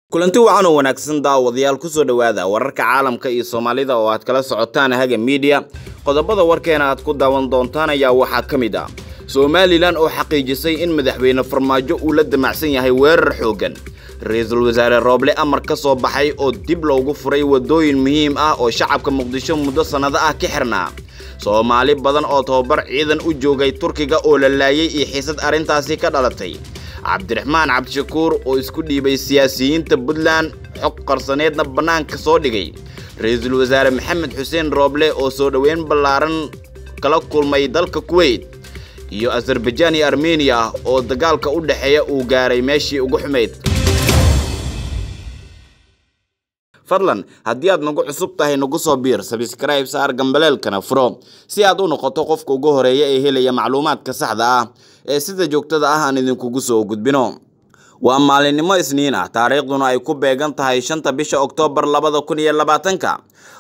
kulanti wacan oo wanaagsan daawadayaal kusoo dhowaada wararka caalamka iyo soomaalida oo aad kala socotaan haga miidiya qodobada warkeena aad ku daawan doontaan ayaa waxaa ka mid ah somalilan oo xaqiijisay in madaxweyne farmaajo uu la damacsan yahay weerar xooggan ra-iisul wasaare rooble amar ka soo baxay oo dib loogu furay waddooyin muhiim ah oo shacabka muqdisho muddo sannado ah ka xirnaa soomaali badan oo tababar ciidan u joogay turkiga oo la laayay iyo xiisad arrintaasi ka dhalatay cabdiraxmaan cabdishakuur oo isku dhiibay siyaasiyiinta puntland xog qarsaneedna bannaanka soo dhigay ra-iisul wasaare maxamed xuseen rooble oo soo dhoweyn ballaaran kala kulmay dalka kuweyt iyo azarbajaan iyo armeniya oo dagaalka u dhexeeya uu gaaray meeshii ugu xumayd fadlan haddii aad nagu cusub tahay nagu soo biir sabskrayb saar gambaleelkana furo si aad u noqoto qofka ugu horeeya ee helaya macluumaadka saxda ah ee sida joogtada ah aan idinkugu soo gudbino waa maalinimo isniin ah taariikhduna ay ku beegan tahay shanta bisha oktoobar labada kun iyo labaatanka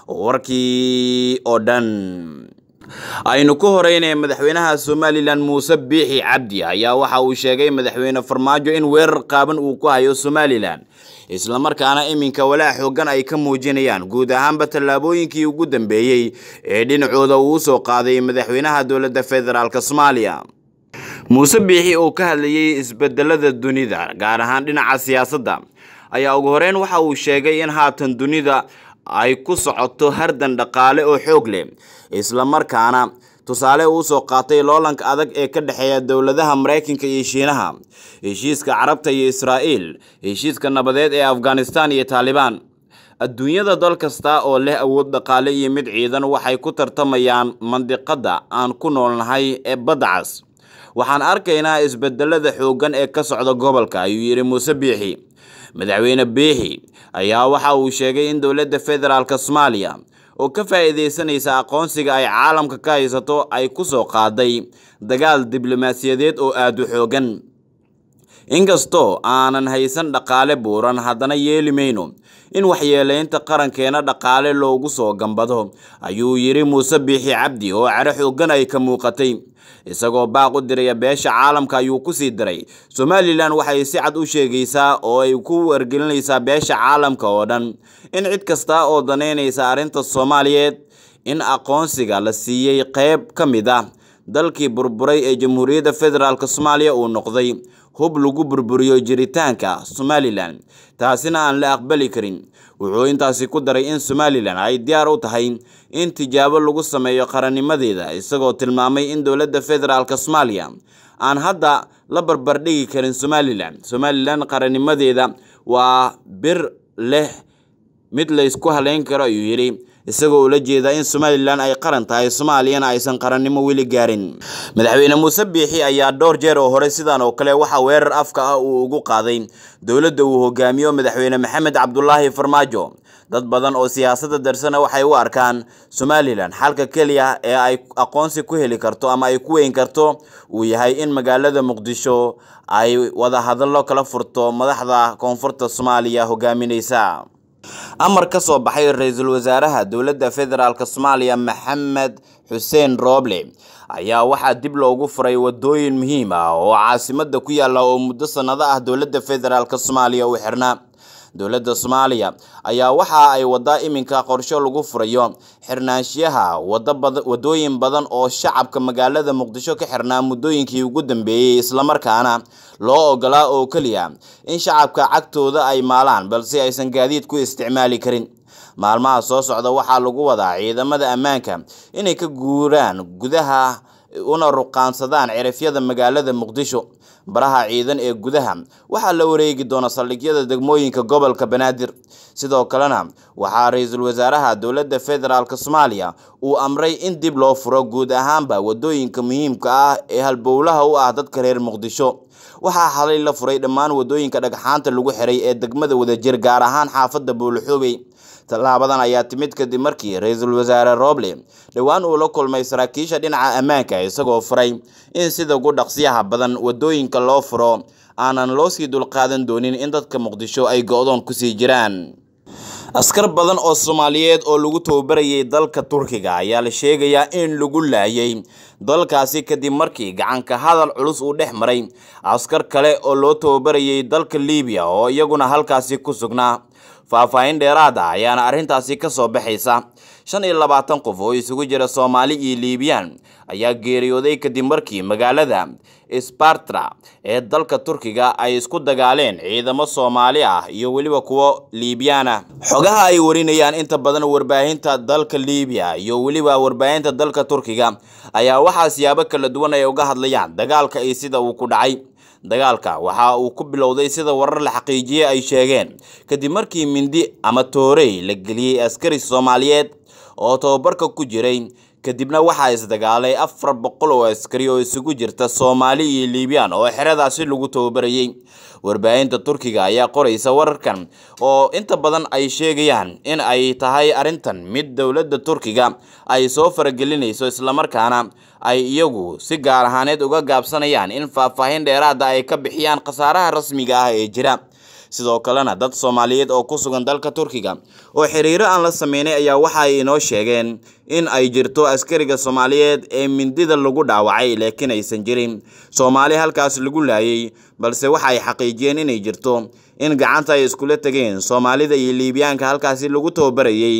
warkii oo dhan aynu ku horeynaya madaxweynaha somalilan muuse biixi cabdi ayaa waxa uu sheegay madaxweyne farmaajo in weerar qaaban uu ku hayo somalilan islamarkaana iminka walaa xoogan ay ka muujinayaan guud ahaanba tallaabooyinkii ugu dambeeyey ee dhinacooda uu usoo qaaday madaxweynaha dowladda federaalk soomaaliya muuse biixi oo ka hadlayay isbedelada dunida gaar ahaan dhinaca siyaasadda ayaa ugu horeyn waxa uu sheegay in haatan dunida ay ku socoto hardan dhaqaale oo xoog leh islamarkaana tusaale uu soo qaatay loolanka adag ee ka dhexeeya dowladaha maraykanka iyo shiinaha heshiiska carabta iyo israa'iil heshiiska nabadeed ee afghanistan iyo taalibaan adduunyada dal kasta oo leh awood dhaqaale iyo mid ciidan waxay ku tartamayaan mandiqadda aan ku noolnahay ee badda cas waxaan arkaynaa isbedelada xooggan ee ka socda gobolka ayuu yidhi muuse biixi madaxweyne biixi ayaa waxa uu sheegay in dowladda federaalk soomaaliya oo ka faa'iidaysanaysa aqoonsiga ay caalamka ka haysato ay ku soo qaaday dagaal diblomaasiyadeed oo aada u xooggan inkastoo aanan haysan dhaqaale buuran haddana yeeli mayno in waxyeeleynta qarankeena dhaqaale loogu soo gambado ayuu yidhi muuse biixi cabdi oo caro xooggan ay ka muuqatay isagoo baaq u diraya beesha caalamka ayuu kusii diray somalilan waxay si cad u sheegaysaa oo ay ku wargelinaysaa beesha caalamka oo dhan in cid kasta oo daneynaysa arrinta soomaaliyeed in aqoonsiga la siiyey qeyb ka mid ah dalkii burburay ee jamhuuriyadda federaalk soomaaliya uu noqday hub lagu burburiyo jiritaanka somalilan taasina aan la aqbali karin wuxuu intaasi ku daray in somalilan ay diyaar u tahay in tijaabo lagu sameeyo qarannimadeeda isagoo tilmaamay in dowladda federaalk soomaaliya aan hadda la barbardhigi karin somalilan somalilan qarannimadeeda waa bir leh mid laysku haleyn karo ayuu yidhi isagoo ula jeeda in somalilan ay qaran tahay soomaaliyana aysan qarannimo weli gaarin madaxweyne muuse biixi ayaa dhowr jeer oo hore sidan oo kale waxaa weerar afka ah uu ugu qaaday dowladda uu hogaamiyo madaxweyne maxamed cabdulaahi farmaajo dad badan oo siyaasadda darsana waxay u arkaan somalilan xalka keliya ee ay aqoonsi ku heli karto ama ay ku weyn karto uu yahay in magaalada muqdisho ay wada hadallo kala furto madaxda koonfurta soomaaliya hogaaminaysa amar ka soo baxay ra-iisul wasaaraha dowladda federaalk soomaaliya maxamed xuseen rooble ayaa waxaa dib loogu furay wadooyin muhiim ah oo caasimada ku yaala oo muddo sannado ah dowladda federaalk soomaaliya u xirnaa dowladda soomaaliya ayaa waxa ay wadaa iminka qorsho lagu furayo xirnaanshiyaha wadooyin badan oo shacabka magaalada muqdisho ka xirnaa muddooyinkii ugu dambeeyey islamarkaana loo ogolaa oo keliya in shacabka cagtooda ay maalaan balse aysan gaadiid ku isticmaali karin maalmaha soo socda waxaa lagu wadaa ciidamada ammaanka inay ka guuraan gudaha una ruqaansadaan cirifyada magaalada muqdisho baraha ciidan ee gudaha waxaa la wareegi doona saldhigyada degmooyinka gobolka banaadir sidoo kalena waxaa ra-iisul wasaaraha dowladda federaalk soomaaliya uu amray in dib loo furo guud ahaanba wadooyinka muhiimka ah ee halbowlaha u ah dadka reer muqdisho waxaa xalay la furay dhammaan wadooyinka dhagxaanta lagu xiray ee degmada wadajir gaar ahaan xaafadda buulxuubey tallaabadan ayaa timid kadib markii ra-iisul wasaare rooble dhowaan uu la kulmay saraakiisha dhinaca ammaanka isagoo furay in sida ugu dhaqsiyaha badan wadooyinka loo furo aanan loo sii dulqaadan doonin in dadka muqdisho ay go-doon kusii jiraan askar badan oo soomaaliyeed oo lagu tababarayay dalka turkiga ayaa la sheegayaa in lagu laayay dalkaasi kadib markii gacanka hadal culus uu dhex maray askar kale oo loo tababarayay dalka liibiya oo iyaguna halkaasi ku sugnaa faahfaahin dheeraad ah ayaana arrintaasi ka soo baxaysa shan iyo labaatan qof oo isugu jira soomaali iyo liibiyaan ayaa geeriyooday kadib markii magaalada sbartra ee dalka turkiga ay isku dagaaleen ciidamo soomaali ah iyo weliba kuwo liibiyaan ah xogaha ay warinayaan inta badan warbaahinta dalka liibiya iyo weliba warbaahinta dalka turkiga ayaa waxaa siyaabo kala duwan ay uga hadlayaan dagaalka iyo sida uu ku dhacay dagaalka waxa uu ku bilowday sida warar la xaqiijiyey ay sheegeen kadib markii mindi ama toorey la geliyey askari soomaaliyeed oo tababarka ku jiray kadibna waxaa isdagaalay afar boqol oo askari oo isugu jirta soomaali iyo liibiyaan oo xeradaasi lagu tababarayey warbaahinta turkiga ayaa qoraysa wararkan oo inta badan ay sheegayaan in ay tahay arrintan mid dowladda turkiga ay soo faragelinayso islamarkaana ay iyagu si gaar ahaaneed uga gaabsanayaan in faahfaahin dheeraada ay ka bixiyaan khasaaraha rasmiga ah ee jira sidoo kalena dad soomaaliyeed oo ku sugan dalka turkiga oo xiriiro aan la sameynay ayaa waxa ay inoo sheegeen in ay jirto askariga soomaaliyeed ee mindida lagu dhaawacay laakiin aysan jirin soomaali halkaas lagu laayay balse waxa ay xaqiijiyeen inay jirto in gacanta ay iskula tegeen soomaalida iyo liibiyaanka halkaasi lagu tababarayay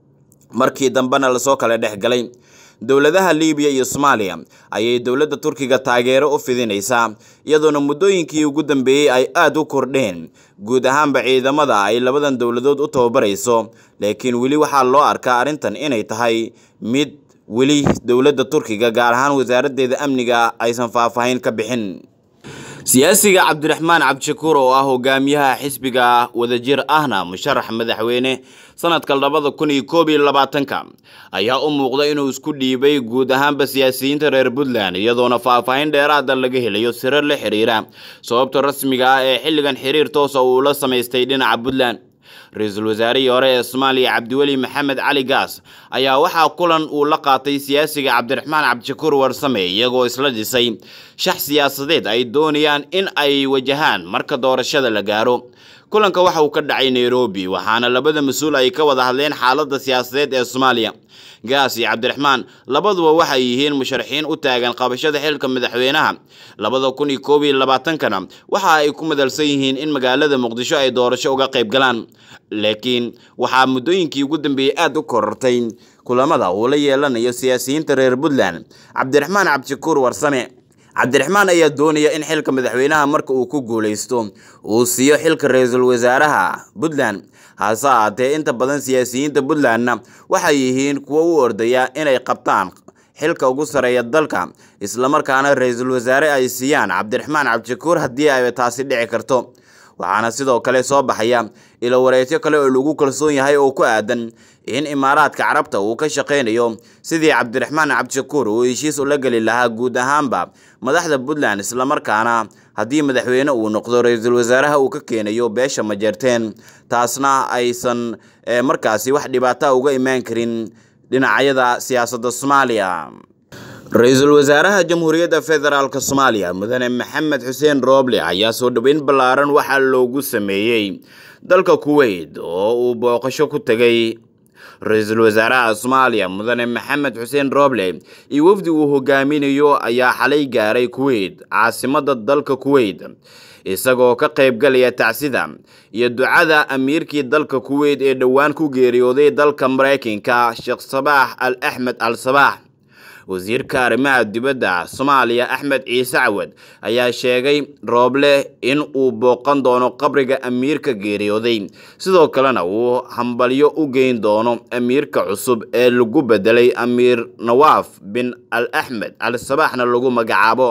markii dambena lasoo kala dhex galay dowladaha liibiya iyo soomaaliya ayay dowladda turkiga taageero u fidinaysaa iyadoona muddooyinkii ugu dambeeyey ay aada u kordheen guud ahaanba ciidamada ay labadan dowladood u tababarayso laakiin weli waxaa loo arkaa arrintan inay tahay mid weli dowladda turkiga gaar ahaan wasaaraddeeda amniga aysan faahfaahin ka bixin siyaasiga cabdiraxmaan cabdishakuur oo ah hogaamiyaha xisbiga wadajir ahna musharax madaxweyne sanadka labada kun iyo koob iyo labaatanka ayaa u muuqda inuu isku dhiibay guud ahaanba siyaasiyiinta reer puntland iyadoona faahfaahin dheeraada laga helayo siro la xiriira sababta rasmiga ah ee xilligan xiriir toosa uu la samaystay dhinaca puntland ra-iisul wasaarihii hore ee soomaaliya cabdiweli maxamed cali gaas ayaa waxaa kulan uu la qaatay siyaasiga cabdiraxmaan cabdishakuur warsame iyagoo isla dhisay shax siyaasadeed ay doonayaan in ay wajahaan marka doorashada la gaaro kulanka waxa uu ka dhacay nairobi waxaana labada mas-uul ay ka wada hadleen xaaladda siyaasadeed ee soomaaliya gaas iyo cabdiraxmaan labaduba waxay yihiin musharaxiin u taagan qabashada xilka madaxweynaha labada kun iyo koob iyo labaatankana waxa ay ku madalsan yihiin in magaalada muqdisho ay doorasho uga qayb galaan laakiin waxaa muddooyinkii ugu dambeeyey aada u korortay kulamada uu la yeelanayo siyaasiyiinta reer puntland cabdiraxmaan cabdishakuur warsame cabdiraxmaan ayaa doonaya in xilka madaxweynaha marka uu ku guuleysto uu siiyo xilka ra-iisul wasaaraha puntland hase ahaatee inta badan siyaasiyiinta puntlandna waxay yihiin kuwo u ordaya inay qabtaan xilka ugu sareeya dalka islamarkaana ra-iisul wasaare ay siiyaan cabdiraxmaan cabdishakuur haddii ay taasi dhici karto waxaana sidoo kale soo baxaya ilo wareegyo kale oo lagu kalsoon yahay oo ku aadan in imaaraadka carabta uu ka shaqaynayo sidii cabdiraxmaan cabdishakuur uu heshiis ula geli lahaa guud ahaanba madaxda puntland islamarkaana haddii madaxweyne uu noqdo ra-iisul wasaaraha uu ka keenayo beesha majeerteen taasna aysan markaasi wax dhibaata uga imaan karin dhinacyada siyaasadda soomaaliya ra-iisul wasaaraha jamhuuriyadda federaalk soomaaliya mudane maxamed xuseen rooble ayaa soo dhoweyn ballaaran waxaa loogu sameeyey dalka kuweyt oo uu booqasho ku tegay ra-iisul wasaaraha soomaaliya mudane maxamed xuseen rooble iyo wafdi uu hogaaminayo ayaa xalay gaaray kuweyt caasimadda dalka kuweyt isagoo ka qaybgalaya tacsida iyo ducada amiirkii dalka kuweyt ee dhowaan ku geeriyooday dalka maraykanka sheekh sabaax al axmed al sabaax wasiirka arrimaha dibadda soomaaliya axmed ciise cawad ayaa sheegay rooble in uu booqan doono qabriga amiirka geeriyooday sidoo kalena uu hambalyo u geyn doono amiirka cusub ee lagu bedelay amiir nawaaf bin al axmed al sabaaxna lagu magacaabo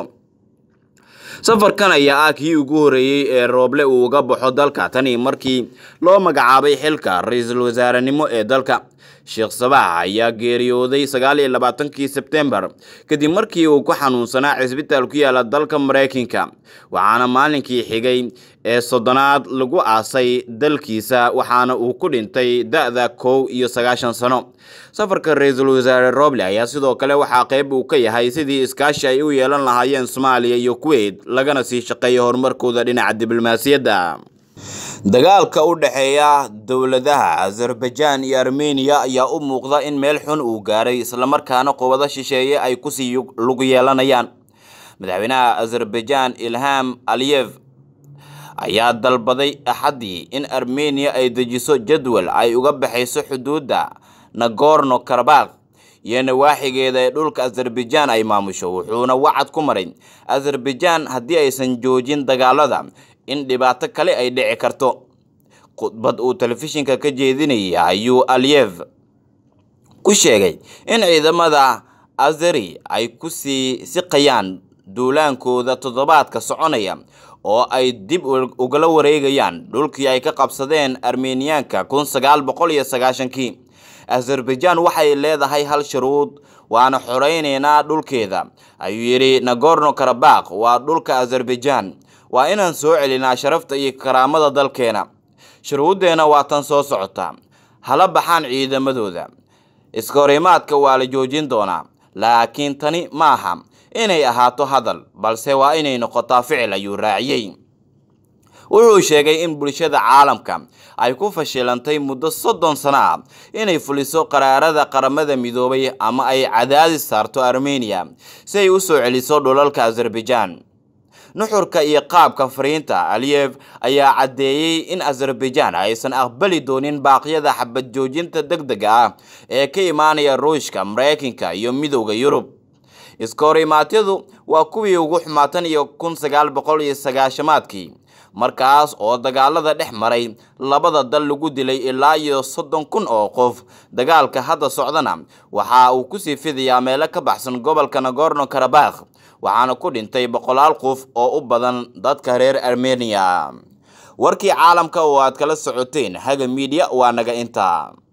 safarkan ayaa ah kii ugu horeeyey ee rooble uu uga baxo dalka tani markii loo magacaabay xilka ra-iisul wasaarenimo ee dalka sheekh sabaax ayaa geeriyooday sagaal iyo labaatankii sebtembar kadib markii uu ku xanuunsanaa cisbitaal ku yaala dalka maraykanka waxaana maalinkii xigay ee soddonaad lagu aasay dalkiisa waxaana uu ku dhintay da-da kow iyo sagaashan sano safarka ra-iisul wasaare roble ayaa sidoo kale waxaa qayb uu ka yahay sidii iskaashi ay u yeelan lahaayeen soomaaliya iyo kuweyt lagana sii shaqeeya horumarkooda dhinaca diblomaasiyadda dagaalka u dhexeeya dowladaha azerbaijan iyo armeniya ayaa u muuqda in meel xun uu gaaray islamarkaana qubado shisheeye ay kusii lug yeelanayaan madaxweynaha azerbaijan ilham aliyev ayaa dalbaday axaddii in armeniya ay dejiso jadwal ay uga baxayso xuduudda nagorno karabakh iyo nawaaxigeeda ee dhulka azerbaijan ay maamusho wuxuuna wacad ku maray azerbaijan haddii aysan joojin dagaalada in dhibaato kale ay dhici karto khudbad uu telefishinka ka jeedinayay ayuu aliyev ku sheegay in ciidamada azeri ay kusii siqayaan duulaankooda toddobaadka soconaya oo ay dib ugala wareegayaan dhulkii ay ka qabsadeen armeniyaanka kun sagaal boqol iyo sagaashankii azerbaijan waxay leedahay hal shuruud waana xoreyneynaa dhulkeeda ayuu yidhi nagorno karabakh waa dhulka azerbaijan waa inaan soo celinaa sharafta iyo karaamada dalkeena shuruuddeena waa tan soo socota hala baxaan ciidamadooda iska horimaadka waa la joojin doonaa laakiin tani ma aha inay ahaato hadal balse waa inay noqotaa ficil ayuu raaciyey wuxuu sheegay in bulshada caalamka ay ku fashilantay muddo soddon sano ah inay fuliso qaraarada qaramada midoobay ama ay cadaadis saarto armeniya si ay u soo celiso dhulalka azerbaijan nuxurka iyo qaabka fariinta aliyev ayaa caddeeyey in azerbaijan aysan aqbali doonin baaqyada xabad joojinta deg dega ah ee ka imaanaya ruushka mareykanka iyo midowda yurub iska horimaatyadu waa kuwii ugu xumaatan iyo kun sagaal boqol iyo sagaashamaadkii markaas oo dagaalada dhex maray labada dal lagu dilay ilaa iyo soddon kun oo qof dagaalka hadda socdana waxa uu kusii fidayaa meelo ka baxsan gobolka nagorno karabakh waxaana ku dhintay boqolaal qof oo u badan dadka reer armeniya warkii caalamka oo aad kala socoteen haga miidiya waa naga intaa